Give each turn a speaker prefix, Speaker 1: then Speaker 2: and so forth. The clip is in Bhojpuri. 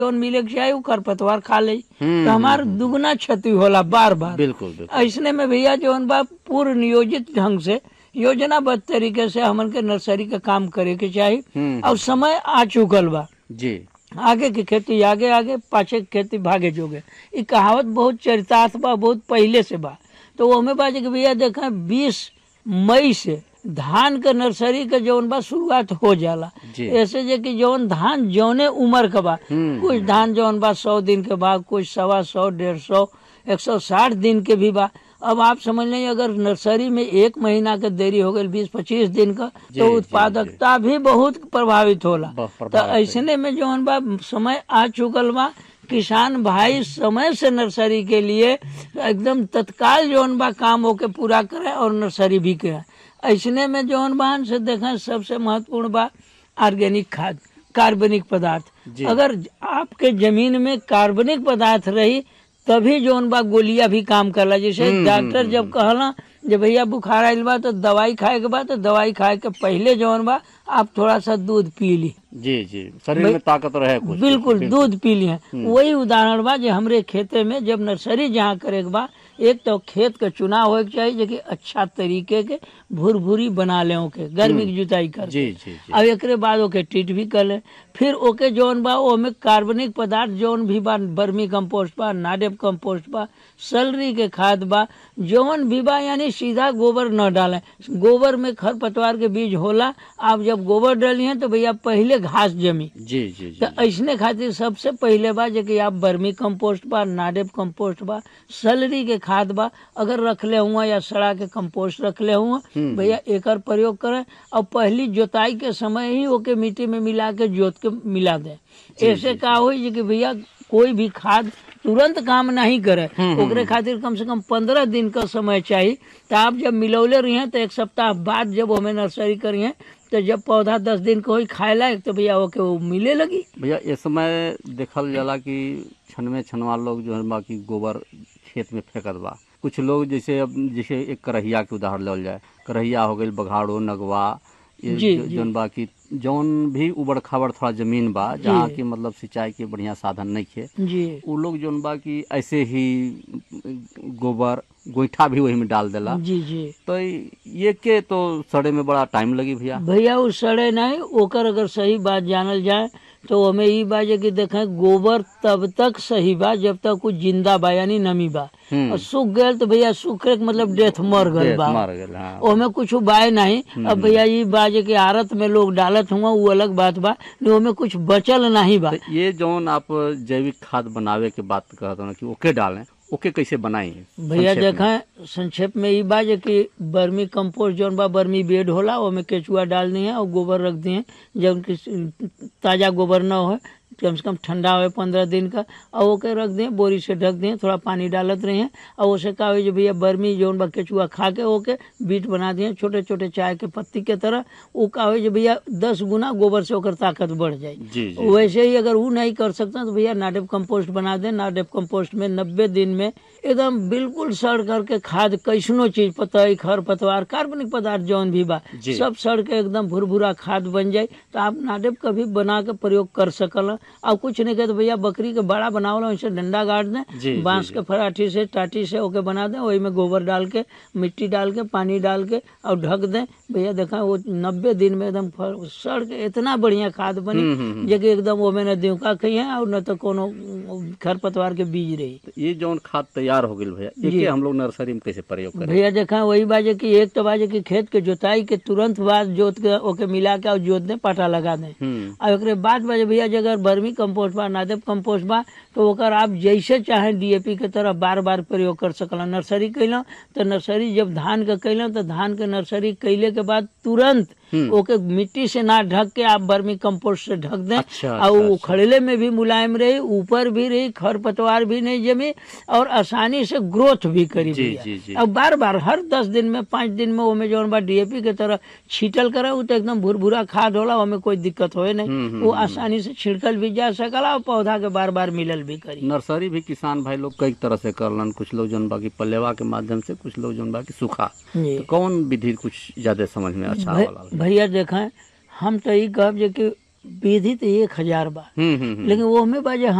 Speaker 1: जौन मिले के चाही उ खरपतवार खा ले
Speaker 2: हम्म,
Speaker 1: तो हमार दुगना क्षति होला बार बार
Speaker 2: बिल्कुल बिल्कुल
Speaker 1: ऐसने में भैया जौन बा पूर्व नियोजित ढंग से योजनाबद्ध तरीके से हमन के नर्सरी का काम करे के चाही
Speaker 2: हम्म,
Speaker 1: और समय आ चुकल बा
Speaker 2: जी
Speaker 1: आगे की खेती आगे आगे पाछे की खेती भागे जोगे ई कहावत बहुत चरितार्थ बा बहुत पहले से बा तो ओमे बा जे कि भैया देखें बीस मई से धान के नर्सरी के जौन बा शुरुआत हो जाला
Speaker 2: जी
Speaker 1: ऐसे जे कि जौन धान जौने उम्र के बा
Speaker 2: हम्म,
Speaker 1: कुछ धान जौन बा सौ दिन के बा कुछ सवा सौ डेढ़ सौ एक सौ साठ दिन के भी बा अब आप समझ लें अगर नर्सरी में एक महीना के देरी हो गई बीस पच्चीस दिन का
Speaker 2: जी,
Speaker 1: तो
Speaker 2: जी,
Speaker 1: उत्पादकता भी बहुत प्रभावित होला
Speaker 2: बहुत
Speaker 1: तो
Speaker 2: प्रभावित है।
Speaker 1: ऐसने में जौन बा समय आ चुकल बा किसान भाई समय से नर्सरी के लिए एकदम तत्काल जौन बा काम होके पूरा करे और नर्सरी भी करे ऐसने में जौन बहन से देखें सबसे महत्वपूर्ण बा ऑर्गेनिक खाद कार्बनिक पदार्थ
Speaker 2: जी।
Speaker 1: अगर आपके जमीन में कार्बनिक पदार्थ रही तभी जौन बा गोलियां भी काम करला जैसे
Speaker 2: हम्म,
Speaker 1: डॉक्टर
Speaker 2: हम्म,
Speaker 1: जब कहला जे भैया बुखार आइल बा तो दवाई खाए के बाद तो दवाई खाए के पहले जौन बा आप थोड़ा सा दूध पी ली
Speaker 2: जी जी शरीर में ताकत रहे कुछ
Speaker 1: बिल्कुल दूध पी लिए वही उदाहरण बा जे हमरे खेते में जब नर्सरी जहाँ करे के बा एक तो खेत के चुनाव होए के चाहिए जे कि अच्छा तरीके के भुरभुरी बना ले ओके गर्मी की जुताई कर
Speaker 2: जी जी जी
Speaker 1: अब एकरे बाद ओके ट्रीट भी कर ले फिर ओके जौन बा ओमे कार्बनिक पदार्थ जौन भी बा बर्मी कंपोस्ट बा नाडेप कंपोस्ट बा सलरी के खाद बा जौन भी बा यानी सीधा गोबर न डालें गोबर में खरपतवार के बीज होला आप जब गोबर डालिए तो भैया पहले घास जमी
Speaker 2: जी जी जी
Speaker 1: तो ऐसने खातिर सबसे पहले बा जे कि आप बर्मी कंपोस्ट बा नाडेप कंपोस्ट बा सलरी के खाद बा अगर रखले हुआ या सड़ा के कंपोस्ट रखले हुआ
Speaker 2: हम्म,
Speaker 1: भैया एकर प्रयोग करें और पहली जोताई के समय ही ओके मिट्टी में मिला के जोत के मिला दें ऐसे का होई जे कि भैया कोई भी खाद तुरंत काम नहीं करे
Speaker 2: हम्म,
Speaker 1: ओकरे खातिर कम से कम पंद्रह दिन का समय चाहिए तो आप जब मिलौले रही हैं तो एक सप्ताह बाद जब हमें नर्सरी करिए तो जब पौधा दस दिन का होई खाए लायक तो भैया ओके वो मिले लगी
Speaker 2: भैया इस समय देखल जाला कि छनवे छनवा लोग जो है बाकी गोबर खेत में फेंकत बा कुछ लोग जैसे अब जैसे एक करहिया के उदाहरण लेवल जाए करहिया हो गई बघाड़ो नगवा ये
Speaker 1: जी,
Speaker 2: जो-
Speaker 1: जी।
Speaker 2: जौन बा की जौन भी उबड़ खाबड़ थोड़ा जमीन बा जहाँ की मतलब सिंचाई के बढ़िया साधन नहीं खे
Speaker 1: जी
Speaker 2: उ लोग जौन बा की ऐसे ही गोबर गोईठा भी वही में डाल देला
Speaker 1: जी जी
Speaker 2: तो ये के तो सड़े में बड़ा टाइम लगी भैया
Speaker 1: भैया उ सड़े नहीं ओकर अगर सही बात जानल जाए तो हमें ई बा जे कि देखें गोबर तब तक सही बा जब तक कुछ जिंदा बा यानी नमी बा
Speaker 2: हम्म।
Speaker 1: और सूख गए तो भैया सूखे के मतलब डेथ मर गल
Speaker 2: डेथ
Speaker 1: बा
Speaker 2: मर गल हाँ
Speaker 1: ओमे कुछ बाय नहीं अब भैया ई बा जे कि आरत में लोग डालत हुआ वो अलग बात बा नहीं ओमे कुछ बचल नहीं बा
Speaker 2: तो ये जौन आप जैविक खाद बनावे के बात कहत हो ना कि ओके डालें ओके कैसे बनाई
Speaker 1: भैया
Speaker 2: संक्षेप में।
Speaker 1: देखें संक्षेप में ई बा जे कि बर्मी कंपोस्ट जौन बा बर्मी बेड होला ओमे केचुआ डाल दिए और गोबर रख दिए जब कि ताजा गोबर न हो कम से कम ठंडा हो पंद्रह दिन का और ओके रख दिए बोरी से ढक दिए थोड़ा पानी डालत रहे और उसे का हो जे भैया बर्मी जौन बा केचुआ खा के ओके बीट बना दिए छोटे छोटे चाय के पत्ती के तरह वो का हो जे भैया दस गुना गोबर से ओकर ताकत बढ़ जाए
Speaker 2: जी जी
Speaker 1: वैसे ही अगर वो नहीं कर सकता तो भैया नाडेप कंपोस्ट बना दें नाडेप कंपोस्ट में नब्बे दिन में एकदम बिल्कुल सड़ करके खाद कैसनो चीज पतई खर पतवार कार्बनिक पदार्थ जौन भी बा
Speaker 2: जी।
Speaker 1: सब सड़ के एकदम भुरभुरा खाद बन जाए तो आप नाडेप का भी बना के प्रयोग कर सकल और कुछ नहीं कहे तो भैया बकरी के बड़ा बनावल वैसे डंडा गाड़
Speaker 2: जी,
Speaker 1: दें
Speaker 2: जी,
Speaker 1: बांस
Speaker 2: जी।
Speaker 1: के फराठी से टाटी से ओके बना दें वही में गोबर डाल के मिट्टी डाल के पानी डाल के और ढक दें भैया देखा वो नब्बे दिन में एकदम फर- सड़ के इतना बढ़िया खाद बनी
Speaker 2: हम्म, हम्म, हम्म।
Speaker 1: जे कि एकदम ओमे न दिवका खई है और न तो कोनो खरपतवार के बीज रही
Speaker 2: तो ये जौन खाद तैयार हो गई भैया एके हम लोग नर्सरी में कैसे प्रयोग करें
Speaker 1: भैया देखा वही बाजे कि एक तो बाजे कि खेत के जोताई के तुरंत बाद जोत के ओके मिला के और जोत दें पाटा लगा दें
Speaker 2: हम्म
Speaker 1: और ओकरे बाद बाजे भैया जे अगर बर्मी कंपोस्ट बा नादेप कंपोस्ट बा तो ओकर आप जैसे चाहे डीएपी के तरह बार बार प्रयोग कर सकल नर्सरी कैलौं तो नर्सरी जब धान के कैलौं तो धान के नर्सरी कैले के बाद तुरंत
Speaker 2: हम्म।
Speaker 1: ओके मिट्टी से ना ढक के आप बर्मी कंपोस्ट से ढक दें
Speaker 2: अच्छा,
Speaker 1: और
Speaker 2: अच्छा,
Speaker 1: वो
Speaker 2: अच्छा।
Speaker 1: खड़ेले में भी मुलायम रही ऊपर भी रही खरपतवार भी नहीं जमी और आसानी से ग्रोथ भी करी
Speaker 2: जी,
Speaker 1: भैया।
Speaker 2: जी, जी।
Speaker 1: अब बार बार हर दस दिन में पाँच दिन में ओमे जौन बा डीएपी के तरह छीटल करे उ तो एकदम भुरभुरा खाद होला ओमे कोई दिक्कत होए
Speaker 2: हम्म,
Speaker 1: नहीं
Speaker 2: हम्म,
Speaker 1: वो आसानी से छिड़कल भी जा सकला और पौधा के बार बार मिलल भी करी
Speaker 2: नर्सरी भी किसान भाई लोग कई तरह से करलन कुछ लोग जौन बाकी पल्लेवा के माध्यम से कुछ लोग जौन बाकी सूखा
Speaker 1: जी
Speaker 2: तो कौन विधि कुछ ज्यादा समझ में अच्छा
Speaker 1: भै-
Speaker 2: वाला
Speaker 1: भैया देखें हम तो ई कहब जे कि विधि तो एक हजार बा
Speaker 2: हम्म हम्म हम्म।
Speaker 1: लेकिन वो में बा जे